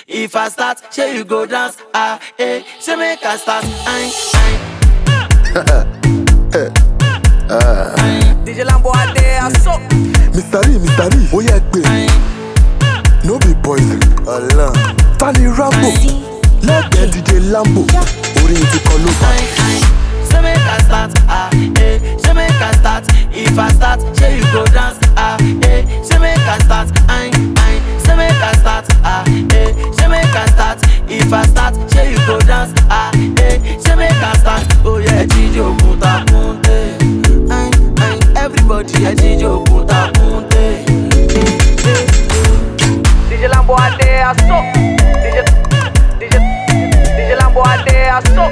If I start, say you go dance. Ah, eh, say make I start. Aye, aye, DJ Lambo Ade Aso. Mr. Lee, Mr. Lee, ó yẹ gbé. aye, No be poison. Ọlọ́run. Tani Rambo. Lẹ́gbẹ̀ẹ́ DJ Lambo. Orin ti kọ ló bá. aye, aye. Say make I start. Ah, eh, say make I start. If I start, say you go dance. Ah, eh, say make I start. Aye, aye. Say make I start. Ah, eh, say make I start. If I start, say you go dance. Ah, eh, say make I start. Oh yeah, DJ Okunta Kunte. Aye, aye. Everybody, yeah, DJ Okunta Kunte. Eh, eh, eh. DJ Lambo Ade Aso. DJ DJ DJ Lambo Ade Aso.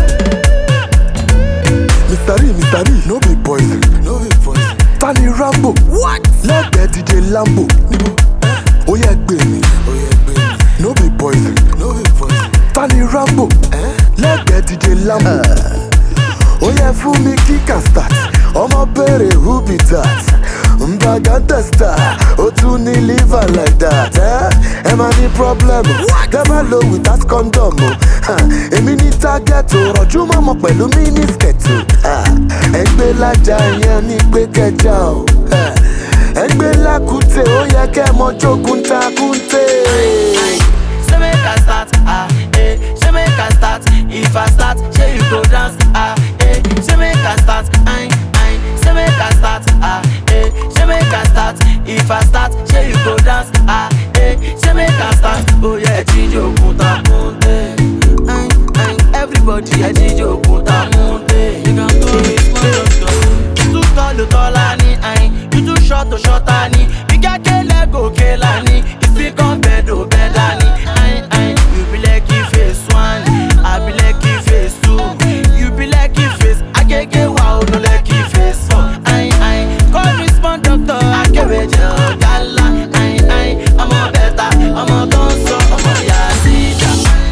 Mr. Lee, Mr. Lee, no be poison. No be poison. Tani Rambo. What? Lẹ́gbẹ̀ẹ́ DJ Lambo. Níbo? Ó yẹ gbé mi. Ó yẹ gbé mi. No be poison. No be poison. Tani Rambo. Lẹ́gbẹ̀ẹ́ DJ Lambo. Ó yẹ fún mi kíkà start. Ọmọ béèrè who be that? Mbagada star. Ó tún ní liver like that. eh? Ẹ máa ní problem. Never low without condom. o. Ha, Èmi ní target o. Rọ̀jú mọ̀mọ́ pẹ̀lú mínísítẹ̀tì. Ẹgbẹ́ lájà yẹn ní pé kẹjà o. Ha, Ẹgbẹ́ lákùtè ó yẹ kẹ́ mọ jogun takùntè. Aye. Say make I start, ah, eh. Say make I start. If I start, say you go dance, ah, eh. Say make I start, aye, aye. Say make I start, ah, eh. Say make I start. If I start, say you go dance, ah, eh. Say make I start. Oh yeah, DJ Okunta Kunte. Aye, aye. Everybody, yeah, DJ Okunta Kunte. You can call me You too tall, you taller ni, aye. You too short, you shorter ni. You got kele go kela ni. If you come bed, oh better ni. Aye, aye. You be like you face one, I be like you face two. You be like you face, I get get wow, no like you face four. Aye, aye. Call me smart doctor, I get with your gala. Aye, aye. I'm a better, I'm a gonzo, I'm a yazida.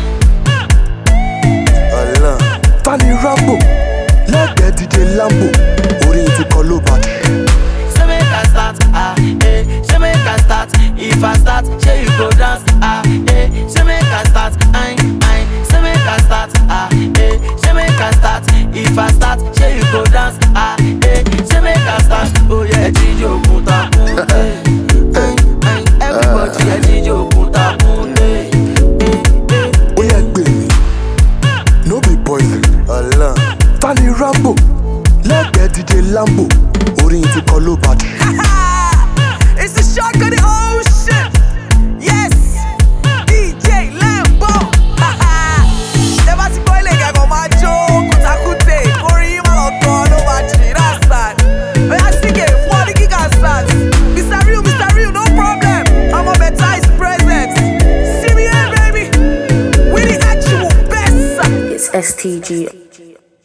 Ọlọ́run. Tani Rambo. Lẹ́gbẹ̀ẹ́ DJ Lambo. Orin ti kọ ló bá. Say make I start, ah, eh. Say make I start. If I start, say you go dance, ah, eh. Say make I start, aye, aye. Say make I start, ah, eh. Say make I start. If I start, say you go dance, ah, eh. Say make I start. Oh yeah, DJ Okunta Kunte. Aye, aye. Everybody, yeah, DJ Okunta Kunte. Eh, eh. Ó yẹ gbé mi. No be poison. Ọlọ́run. Tani Rambo. Lẹ́gbẹ̀ẹ́ DJ Lambo. Orin ti kọ ló bá. It's the shark of the ocean. Yes. DJ Lambo. Never ti gbọ́ ilé ìkẹ́kọ̀ọ́ máa jó kùtàkùtè. Orin yìí máa lọ tán ló máa jì that's that. Oya sígè fún ọdí kíkà start. Mr. Real, Mr. Real, no problem. Ọmọ bẹ̀tà is present. See me here, baby. We the actual best. It's STG.